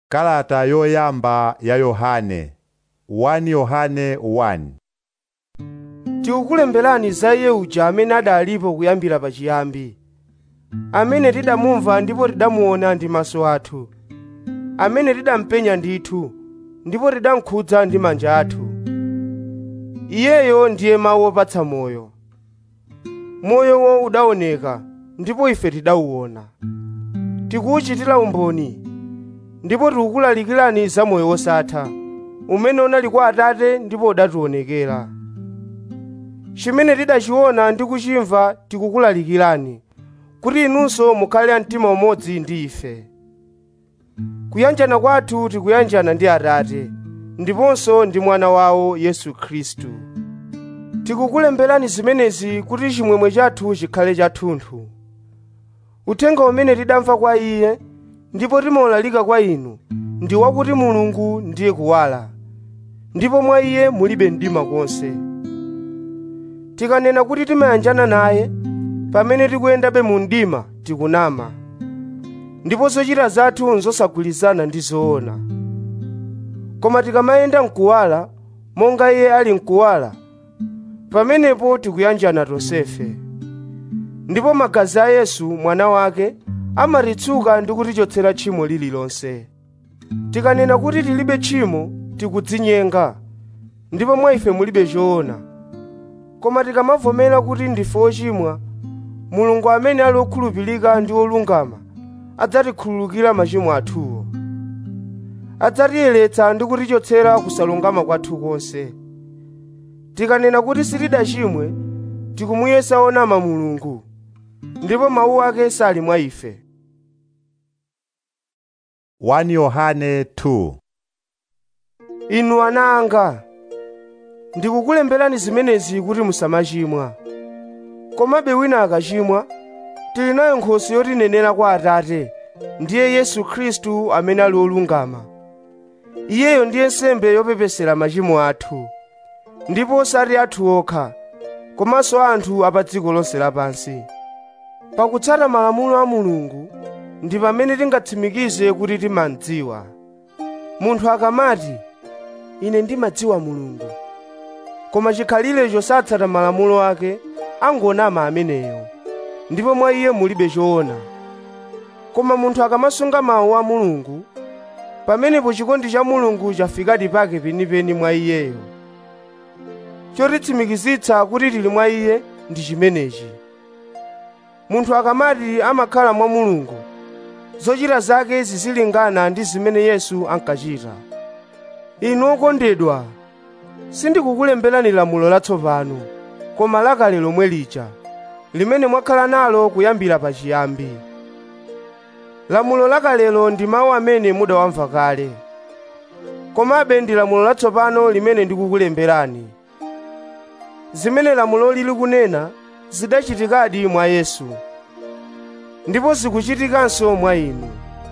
Kalata yoyamba ya Yohane 1 Yohane 1 tikukulemberani za iye uja amene adalipo kuyambira pachiyambi amene tidamumva ndipo tidamuona ndi maso athu amene tidampenya ndithu ndipo tidamkhudza ndi manja athu iyeyo ndiye mawu opatsa moyo moyowo udaoneka ndipo ife tidawuona tikuwuchitira umboni ndipo tikukulalikirani za moyo wosatha umene unali kwa Atate ndipo udationekera chimene tidachiona ndi kuchimva tikukulalikirani kuti inunso mukhale a mtima umodzi ndi ife kuyanjana kwathu tikuyanjana ndi Atate ndiponso ndi mwana wawo Yesu Khristu tikukulemberani zimenezi kuti chimwemwe chathu chikhale chathunthu uthenga umene tidamva kwa iye ndipo timaulalika kwa inu ndi wakuti mulungu ndiye kuwala ndipo mwa iye mulibe mdima konse tikanena kuti timayanjana naye pamene tikuyendabe mu mdima tikunama ndipo zochita zathu nzosagwirizana ndi zoona koma tikamayenda mkuwala monga iye ali mkuwala pamenepo tikuyanjana tonsefe ndipo magazi a yesu mwana wake amatitsuka ndi kutichotsera tchimo lililonse tikanena kuti tilibe tchimo tikudzinyenga ndipo mwa ife mulibe choona koma tikamavomera kuti ndife ochimwa mulungu amene ali okhulupirika ndi olungama adzatikhululukira machimo athuwo adzatiyeretsa ndi kutichotsera kusalungama kwathu konse tikanena kuti sitidachimwe tikumuyesa onama mulungu ndipo mawu ake sali mwa ife 1 Yohane 2 inu ana anga ndikukulemberani zimenezi kuti musamachimwa komabe wina akachimwa tili nayo nkhoswe yotinenera kwa atate ndiye yesu khristu amene ali olungama iyeyo ndiye nsembe yopepesera machimo athu ndipo osati athu okha komanso anthu a pa dziko lonse lapansi pakutsata malamulo a mulungu ndi pamene tingatsimikize kuti timadziwa munthu akamati ine ndimadziwa mulungu koma chikhalirecho satsata malamulo ake angonama ameneyo ndipo mwa iye mulibe choona koma munthu akamasunga mawu a mulungu pamenepo chikondi cha mulungu chafikadi pake penipeni mwa iyeyo chotitsimikizitsa kuti tili mwa iye ndi chimenechi munthu akamati amakhala mwa mulungu zochita zake zizilingana ndi zimene yesu ankachita inu okondedwa sindikukulemberani lamulo latsopano koma lakale lomwe lija limene mwakhala nalo kuyambira pachiyambi lamulo lakalelo ndi mawu amene mudawamva kale komabe ndi lamulo latsopano limene ndikukulemberani zimene lamulo lili kunena zidachitikadi mwa yesu ndipo zikuchitikanso mwa inu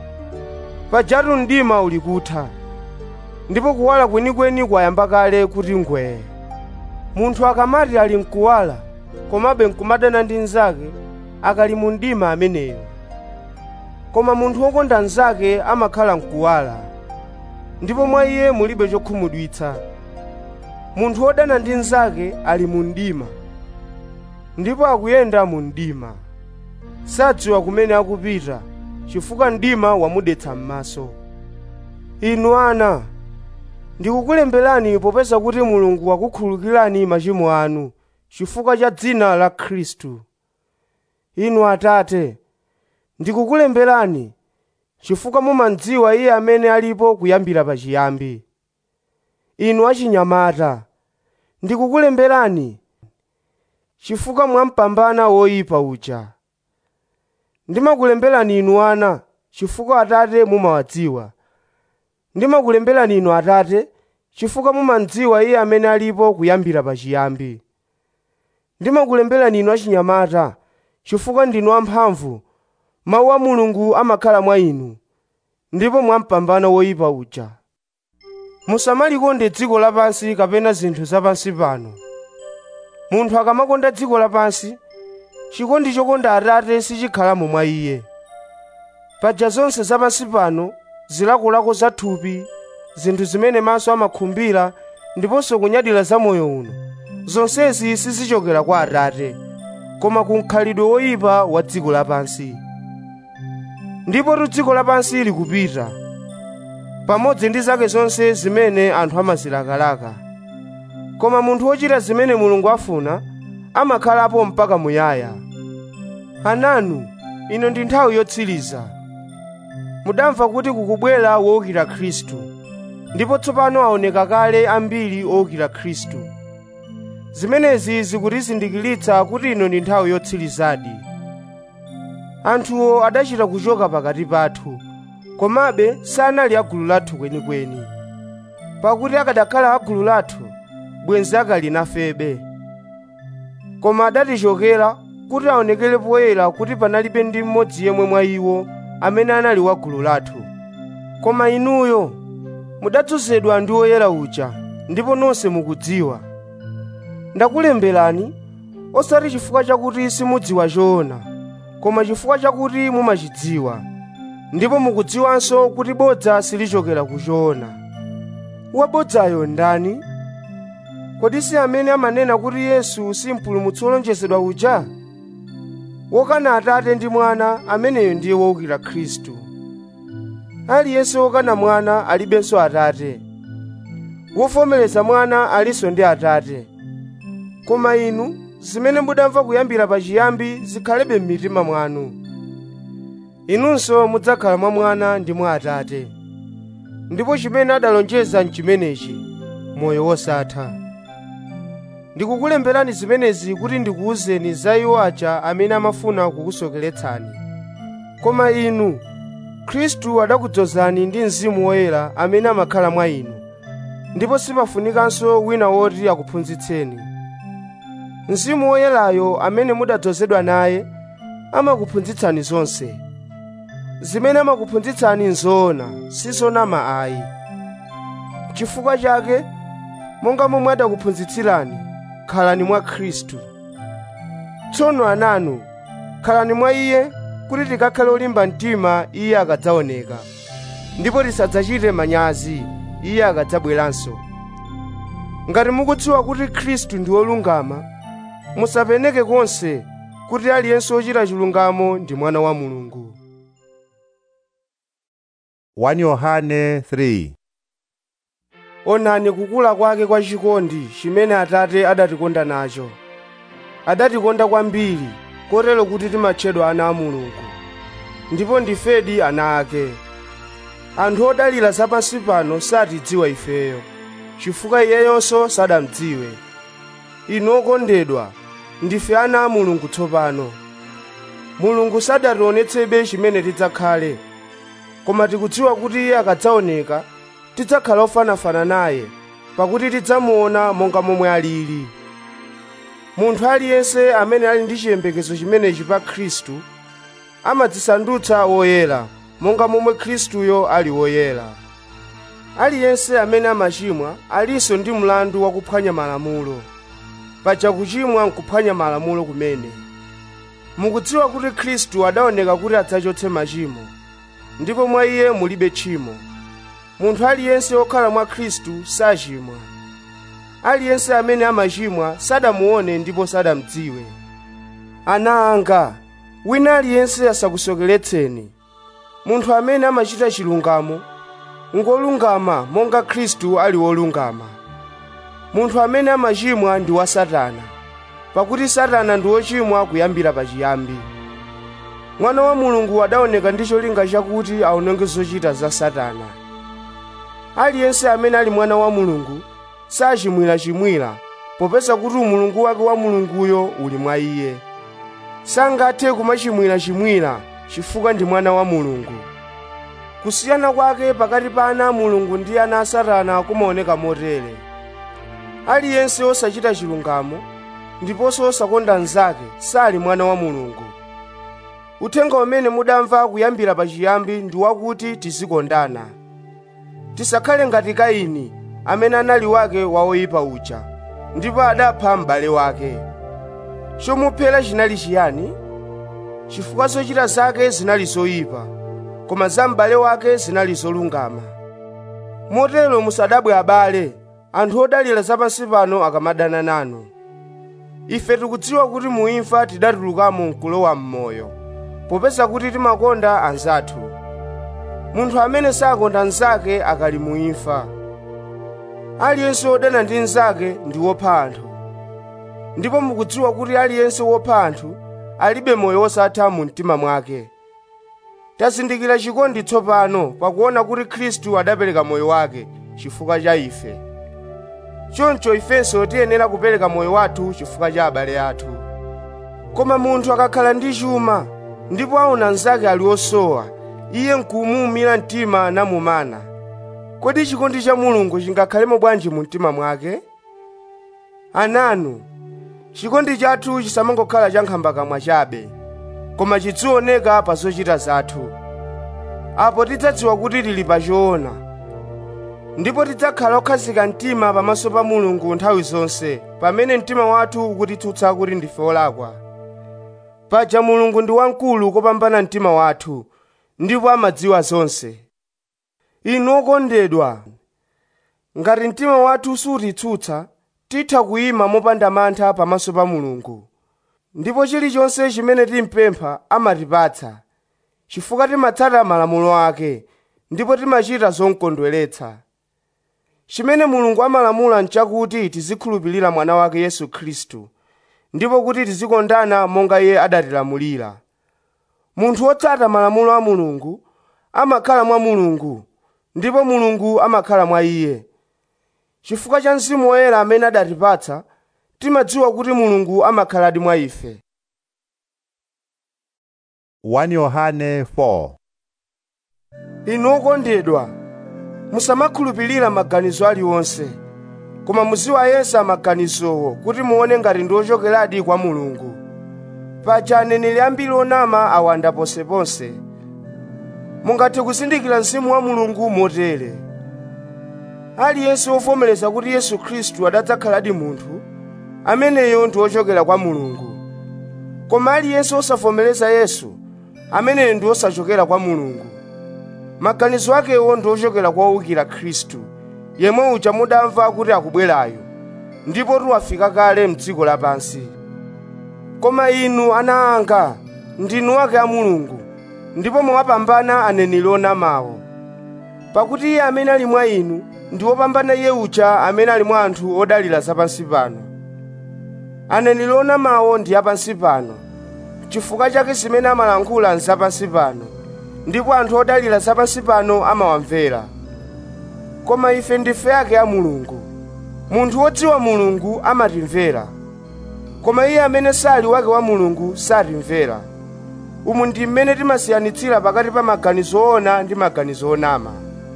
pajatu mdima uli kutha ndipo kuwala kwenikweni kwayamba kale kuti ngwee munthu akamati ali mkuwala komabe nkumadana ndi mnzake akali mu mdima ameneyo koma munthu wokonda mnzake amakhala mkuwala ndipo mwa iye mulibe chokhumudwitsa munthu wodana ndi mnzake ali mu mdima ndipo akuyenda mu mdima sadziwa kumene akupita chifukwa mdima wamudetsa m'maso inu ana ndikukulemberani popeza kuti mulungu wakukhululukirani machimo anu chifukwa cha dzina la khristu inu atate ndikukulemberani chifukwa mumadziwa iye amene alipo kuyambira pachiyambi inu achinyamata ndikukulemberani chifukwa mwampambana woyipa uja ndimakulemberani inu ana chifukwa atate mumawadziwa ndimakulemberani inu atate chifukwa mumadziwa iye amene alipo kuyambira pachiyambi ndimakulemberani inu achinyamata chifukwa ndinu amphamvu mawu a mulungu amakhala mwa inu ndipo mwampambana woyipa uja musamalikonde dziko lapansi kapena zinthu zapansi pano munthu akamakonda dziko lapansi chikondi chokonda atate sichikhalamo mwa iye paja zonse zapansi pano zilakolako za thupi zinthu zimene maso amakhumbira ndiponso kunyadira za moyo uno zonsezi sizichokera kwa atate koma ku mkhalidwe woyipa wa dziko lapansi ndipo dziko lapansi likupita pamodzi ndi zake zonse zimene anthu amazilakalaka koma munthu wochita zimene mulungu afuna amakhalapo mpaka muyaya ananu ino ndi nthawi yotsiriza mudamva kuti kukubwera wowukira khristu ndipo tsopano aoneka kale ambiri owukira khristu zimenezi zikutizindikiritsa kuti ino ndi nthawi yotsirizadi anthuwo adachita kuchoka pakati pathu komabe sanali agulu lathu kwenikweni pakuti akadakhala agulu lathu bwenzi akali nafebe koma adatichokera kuti aonekere poyera kuti panalibe ndi mmodzi yemwe mwa iwo amene anali wa gulu lathu koma inuyo mudadzozedwa ndi woyera uja ndipo nonse mukudziwa ndakulemberani osati chifukwa chakuti simudziwa choona koma chifukwa chakuti mumachidziwa ndipo mukudziwanso kuti bodza silichokera ku choona wabodzayo ndani kodi si amene amanena kuti yesu si mpulumutsi wolonjezedwa uja wokana atate ndi mwana ameneyo ndiye wowukira khristu aliyense wokana mwana alibenso atate wovomereza mwana alinso ndi atate koma inu zimene mudamva kuyambira pachiyambi zikhalebe m'mitima mwanu inunso mudzakhala mwa mwana ndi mwa atate ndipo chimene adalonjeza nchimenechi moyo wosatha ndikukulemberani zimenezi kuti ndikuwuzeni za iwo aja amene amafuna kukusokeretsani koma inu khristu adakudzozani ndi mzimu woyera amene amakhala mwa inu ndipo sipafunikanso wina woti akuphunzitseni mzimu woyerayo amene mudadzozedwa naye amakuphunzitsani zonse zimene amakuphunzitsani nzoona sizonama ayi chifukwa chake monga momwe adakuphunzitsirani khalani mwa khristu tsono ananu khalani mwa iye kuti tikakhale olimba mtima iye akadzaoneka ndipo tisadzachite manyazi iye akadzabweranso ngati mukudziwa kuti khristu ndi wolungama musapeneke konse kuti aliyense wochita chilungamo ndi mwana wa mulungu 1 Yohane 3 onani kukula kwake kwa chikondi chimene atate adatikonda nacho adatikonda kwambiri kotero kuti timatchedwa ana a mulungu ndipo ndifedi ana ake anthu odalira zapansi pano satidziwa ifeyo chifukwa iyeyonso sadamdziwe inu okondedwa ndife ana a mulungu tsopano mulungu sadationetsebe chimene tidzakhale koma tikudziwa kuti iye akadzaoneka tidzakhala ofanafana naye pakuti tidzamuona monga momwe alili munthu aliyense amene ali ndi chiyembekezo chimenechi pa khristu amadzisandutsa woyera monga momwe khristuyo ali woyera aliyense amene amachimwa alinso ndi mlandu wakuphwanya malamulo paja kuchimwa nkuphwanya malamulo kumene mukudziwa kuti khristu adaoneka kuti adzachotse machimo ndipo mwa iye mulibe tchimo munthu aliyense wokhala mwa khristu sachimwa aliyense amene amachimwa sadamuone ndipo sadamdziwe ana anga wina aliyense asakusokeretseni munthu amene amachita chilungamo ngolungama monga khristu ali wolungama munthu amene amachimwa ndi wa satana pakuti satana ndi wochimwa kuyambira pachiyambi mwana wa mulungu adaoneka ndi cholinga chakuti aononge zochita za satana aliyense amene ali mwana wa mulungu sachimwirachimwira popeza kuti umulungu wake wa mulunguyo uli mwa iye sangathe kumachimwirachimwira chifukwa ndi mwana wa mulungu kusiyana kwake pakati pa ana a mulungu ndi ana a satana kumaoneka motere aliyense osachita chilungamo ndiponso osakonda mnzake sali mwana wa mulungu uthenga umene mudamva kuyambira pachiyambi ndi wakuti tizikondana tisakhale ngati kaini amene anali wake wa woyipa uja ndipo adapha m'bale wake chomuphera chinali chiyani chifukwa zochita zake zinali zoyipa koma za m'bale wake zinali zolungama motero musadabwe abale anthu odalira zapansi pano akamadana nanu ife tikudziwa kuti muimfa tidatulukamo nkulowa m'moyo popeza kuti timakonda anzathu munthu amene sakonda nzake akali muimfa aliyense wodana ndi nzake ndi wopha anthu ndipo mukudziwa kuti aliyense wopha anthu alibe moyo wosatha mu mtima mwake tazindikira chikondi tsopano pakuona kuti khristu adapereka moyo wake chifukwa cha ife choncho ifenso tiyenera kupereka moyo wathu chifukwa cha abale athu koma munthu akakhala ndi chuma ndipo aona nzake ali osowa iye nkumuwumira mtima namumana kodi chikondi cha mulungu chingakhalemo bwanji mu mtima mwake ananu chikondi chathu chisamangokhala cha nkhambakamwa chabe koma chizioneka pa zochita zathu apo tidzadziwa kuti tili pa choona ndipo tidzakhala okhazika mtima pamaso pa mulungu nthawi zonse pamene mtima wathu ukutitsutsa kuti ndife olakwa paja mulungu ndi wamkulu kopambana mtima wathu ndipo amadziwa zonse inu okondedwa ngati mtima wathu sutitsutsa titha kuyima mopanda mantha pamaso pa mulungu ndipo chilichonse chimene timpempha amatipatsa chifukwa timatsata malamulo ake ndipo timachita zomkondweretsa chimene mulungu amalamula nchakuti tizikhulupirira mwana wake yesu khristu ndipo kuti tizikondana monga iye adatilamulira munthu wotsata malamulo a mulungu amakhala mwa mulungu ndipo mulungu amakhala mwa iye chifukwa cha mzimu woyera amene adatipatsa timadziwa kuti mulungu amakhaladi mwa ife 1 Yohane 4 inu okondedwa musamakhulupirira maganizo aliwonse koma muziwayesa maganizowo kuti muone ngati ndi ochokeradi kwa mulungu paja aneneri ambiri onama awanda ponseponse mungathe kuzindikira mzimu wa mulungu motere aliyense wovomereza kuti yesu khristu adadzakhaladi munthu ameneyo ndi wochokera kwa mulungu koma aliyense osavomereza yesu ameneyo ndi osachokera kwa mulungu maganizo akewo ndi ochokera kwa owukira khristu yemwe uja mudamva kuti akubwerayo ndipo tiwafika kale mdziko lapansi koma inu ana anga ndinu ake a mulungu ndipo mwapambana aneneri onamawo pakuti iye amene ali mwa inu ndi wopambana iye uja amene ali mwa anthu odalira zapansi pano aneneri onamawo ndi apansi pano chifukwa chake zimene amalankhula nzapansi pano ndipo anthu odalira zapansi pano amawamvera koma ife ndife ake a mulungu munthu wodziwa mulungu amatimvera koma iye amene sali wake wa mulungu satimvera umu ndi mmene timasiyanitsira pakati pa maganizo oona ndi maganizo onama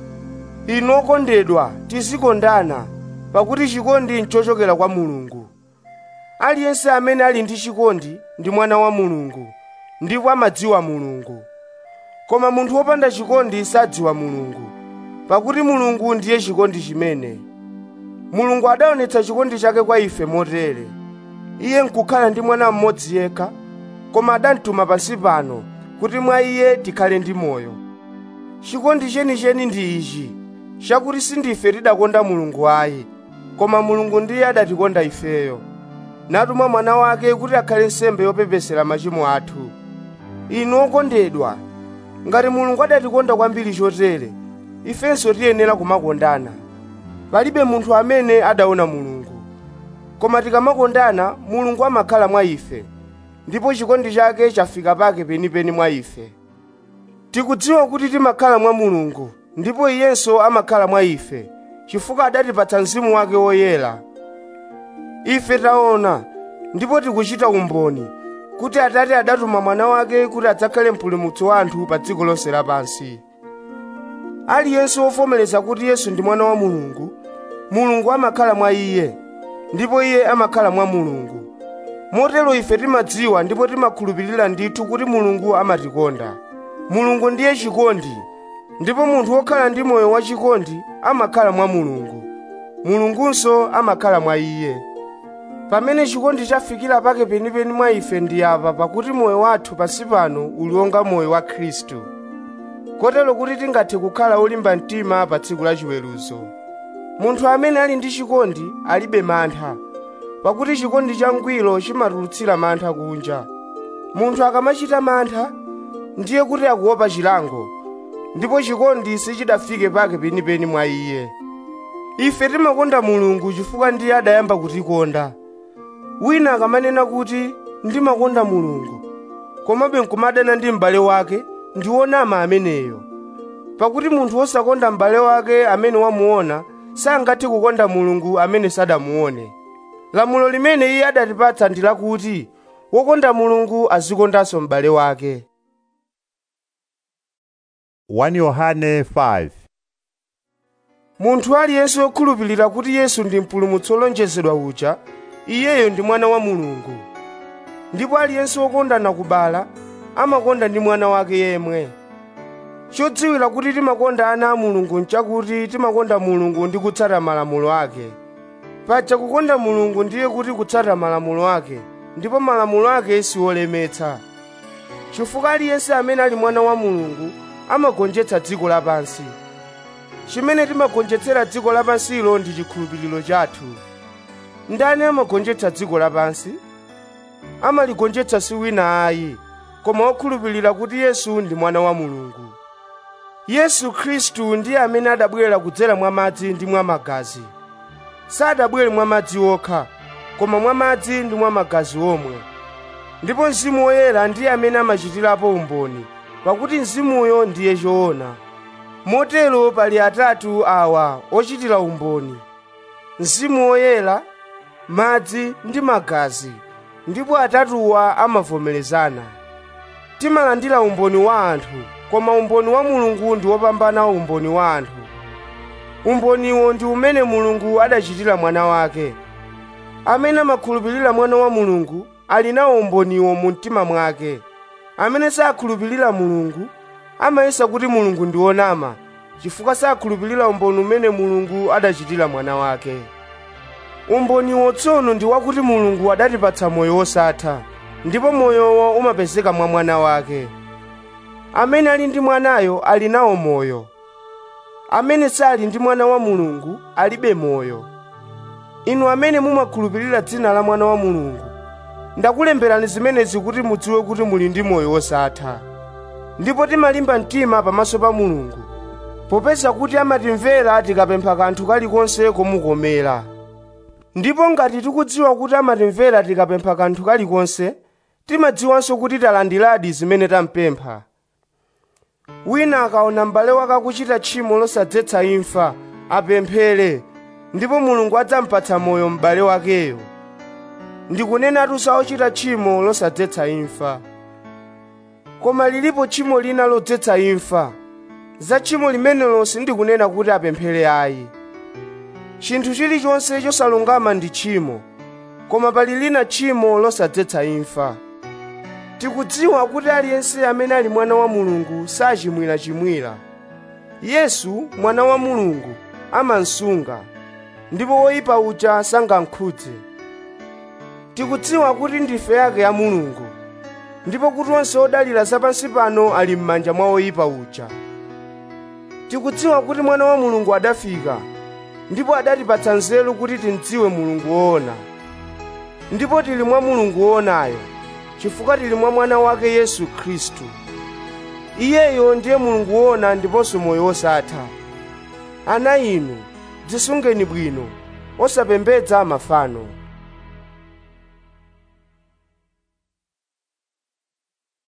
inu okondedwa tizikondana pakuti chikondi nchochokera kwa mulungu aliyense amene ali ndi chikondi ndi mwana wa mulungu ndipo amadziwa mulungu koma munthu wopanda chikondi sadziwa mulungu pakuti mulungu ndiye chikondi chimene mulungu adaonetsa chikondi chake kwa ife motere iye nkukhala ndi mwana mmodzi yekha koma adamtuma pansi pano kuti mwa iye tikhale ndi moyo chikondi chenicheni ndi ichi chakuti sindife tidakonda mulungu ayi koma mulungu ndiye adatikonda ifeyo natuma mwana wake kuti akhale nsembe yopepesera machimo athu inu okondedwa ngati mulungu adatikonda kwambiri chotere ifenso tiyenera kumakondana palibe munthu amene adaona mulungu koma tikamakondana mulungu amakhala mwa ife ndipo chikondi chake chafika pake penipeni mwa ife tikudziwa kuti timakhala mwa mulungu ndipo iyenso amakhala mwa ife chifukwa adatipatsa mzimu wake woyera ife taona ndipo tikuchita umboni kuti atate adatuma mwana wake kuti adzakhale mpulumutsi wa anthu pa dziko lonse lapansi aliyense wovomereza kuti yesu ndi mwana wa mulungu mulungu amakhala mwa iye ndipo iye amakhala mwa mulungu motero ife timadziwa ndipo timakhulupirira ndithu kuti mulungu amatikonda mulungu ndiye chikondi ndipo munthu wokhala ndi moyo wachikondi amakhala mwa mulungu mulungunso amakhala mwa iye pamene chikondi chafikira pake penipeni mwa ife ndi apa pakuti moyo wathu pansi pano uli wonga moyo wa khristu kotero kuti tingathe kukhala olimba mtima pa tsiku la chiweruzo munthu amene ali ndi chikondi alibe mantha pakuti chikondi changwiro chimatulutsira mantha kunja munthu akamachita mantha ndiye kuti akuopa chilango ndipo chikondi sichidafike pake penipeni mwa iye ife timakonda mulungu chifukwa ndiye adayamba kutikonda wina akamanena kuti ndimakonda mulungu komabe nkumadana ndi m'bale wake ndi wonama ameneyo pakuti munthu wosakonda m'bale wake amene wamuona sangathe kukonda mulungu amene sadamuone lamulo limene iye adatipatsa ndi lakuti wokonda mulungu azikondanso m'bale wake 1 Yohane 5 munthu aliyense wokhulupirira kuti yesu ndi mpulumutsi wolonjezedwa uja iyeyo ndi mwana wa mulungu ndipo aliyense wokondana kubala amakonda ndi mwana wake yemwe chodziwira kuti timakonda ana a mulungu nchakuti timakonda mulungu ndi kutsata malamulo ake paja kukonda mulungu ndiye kuti kutsata malamulo ake ndipo malamulo ake siwolemetsa chifukwa aliyense amene ali mwana wa mulungu amagonjetsa dziko lapansi chimene timagonjetsera dziko lapansilo ndi chikhulupiriro chathu ndani amagonjetsa dziko lapansi amaligonjetsa si wina ayi koma okhulupirira kuti yesu ndi mwana wa mulungu yesu khristu ndiye amene adabwera kudzera mwa madzi ndi mwa magazi sadabwere mwa madzi okha koma mwa madzi ndi mwa magazi omwe ndipo mzimu woyera ndiye amene amachitirapo umboni pakuti mzimuyo ndiye choona motero pali atatu awa ochitira umboni mzimu woyera madzi ndi magazi ndipo atatuwa amavomerezana timalandira umboni wa anthu koma umboni wa mulungu ndi wopambana umboni wa anthu umboniwo ndi umene mulungu adachitira mwana wake amene amakhulupirira mwana wa mulungu ali nawo umboniwo mu mtima mwake amene sakhulupirira mulungu amayesa kuti mulungu ndi wonama chifukwa sakhulupirira umboni umene mulungu adachitira mwana wake umboniwo tsono ndi wakuti mulungu adatipatsa moyo wosatha ndipo moyowo umapezeka mwa mwana wake amene ali ndi mwanayo ali nawo moyo amene sali ndi mwana wa mulungu alibe moyo inu amene mumakhulupirira dzina la mwana wa mulungu ndakulemberani zimenezi kuti mudziwe kuti muli ndi moyo wosatha ndipo timalimba mtima pamaso pa mulungu popeza kuti amatimvera tikapempha kanthu kalikonse komukomera ndipo ngati tikudziwa kuti amatimvera tikapempha kanthu kalikonse timadziwanso kuti talandiradi zimene tampempha wina akaona m'bale wake akuchita tchimo losadzetsa imfa apemphere ndipo mulungu adzampatsa moyo m'bale wakeyo ndikunenatu za ochita tchimo losadzetsa imfa koma lilipo tchimo lina lodzetsa imfa za tchimo limenelo sindikunena kuti apemphere ayi chinthu chilichonse chosalungama ndi tchimo koma pali lina tchimo losadzetsa imfa tikudziwa kuti aliyense amene ali mwana wa mulungu sachimwirachimwira yesu mwana wa mulungu amansunga ndipo woyipa uja sangamkhudze tikudziwa kuti ndife yake ya mulungu ndipo kuti onse odalira zapansi pano ali m'manja mwa woyipa uja tikudziwa kuti mwana wa mulungu adafika ndipo adatipatsa nzeru kuti timdziwe mulungu woona ndipo tili mwa mulungu woonayo chifukwa tili mwa mwana wake yesu khristu iyeyo ndiye mulungu woona ndiponso moyo wosatha ana inu dzisungeni bwino osapembedza mafano